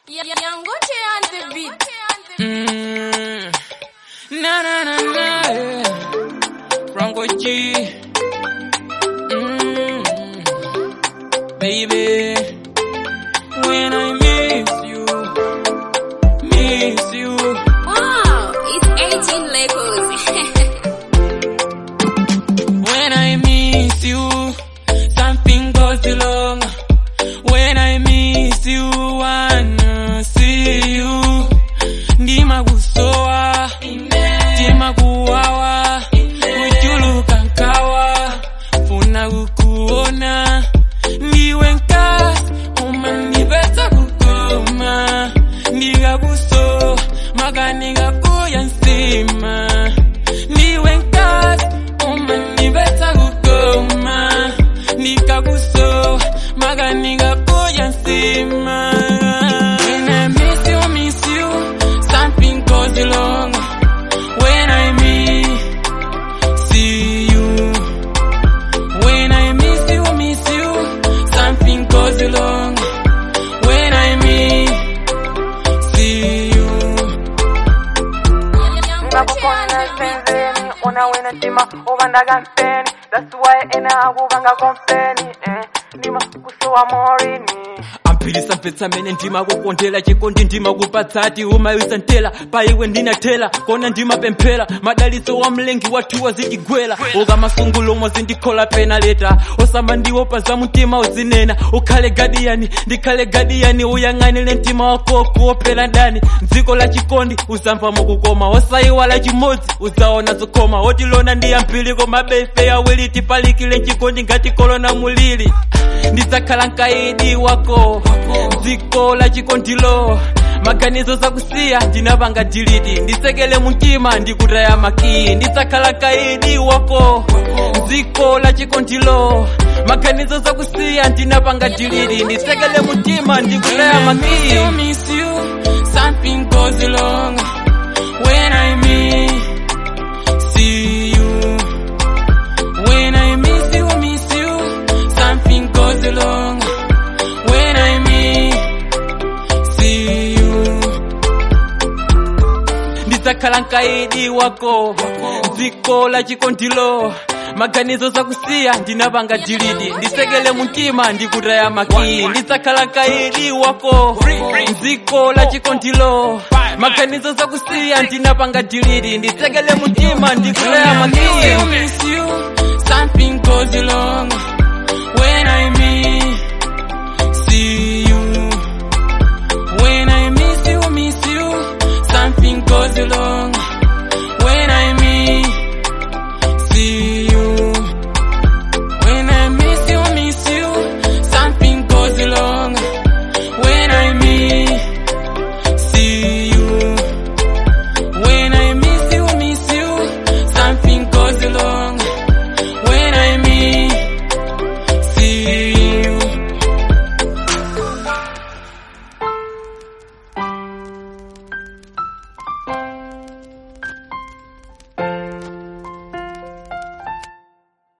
Yangoche on the beat. Mm. Na na na na. yeah. Franco G. Mm. Baby, when I miss you, miss you. Wow, it's 18 Legos. When I miss you, something goes wrong. When I miss you, wanna see you. Ndima kusowa, ndima kuwawa, kuchuluka nkawa, funa kukuona. Ndiwe nkasi, umanibeta kukoma. Ndikakuso, maganiga kuya nsima. Ndiwe nkasi, umanibeta kukoma. Ndikakuso, maganiga kuya nsima. When I miss you, miss you, something goes wrong. When I miss see you. When I miss you, miss you, something goes wrong. When I miss see you. ngakukona senzeni una wena ndima ubandaga mpeni that's why ena akubanga komfeni eh ndima kusowa morini amphilisa mpetsamene ndima kukondela chikondi ndima kupatsati umayisa ntela paiwe ndinathela kona ndima pemphera madaliso wa mlengi wathu wazitigwera ukamasungulomo zindikhola pena leta osamba ndiwo paza mtima uzinena ukhale gadiyani ndikhale gadiyani uyang'anile mtima wako kuopera ndani dziko la chikondi uzamva mukukoma osayiwala chimodzi uzaona zokoma otilona ndiyamphili mabefe awiri tipalikile chikondi ngati kolona mulili ndidzakhala mkaidi wako dziko la chikondilo maganizo zakusiya ndinapanga diliti ndisekele mumtima ndikutaya makii ndidzakhala kaidi wako dziko la chikondilo maganizo zakusiya ndinapanga diliti ndisekele mumtima ndikutaya makii miss you, something goes wrong when I miss see you. When I miss you, miss you, something goes wrong. When I miss see you. Ndidzakhala mkaidi wako, dziko la chikondilo. maganizo zakusiya ndinapanga diliti ndisekele mumtima ndikutaya makii ndidzakhala mkaidi wako dziko la chikondilo maganizo zakusiya ndinapanga diliti ndisekele mumtima ndikutaya makii Something goes wrong when I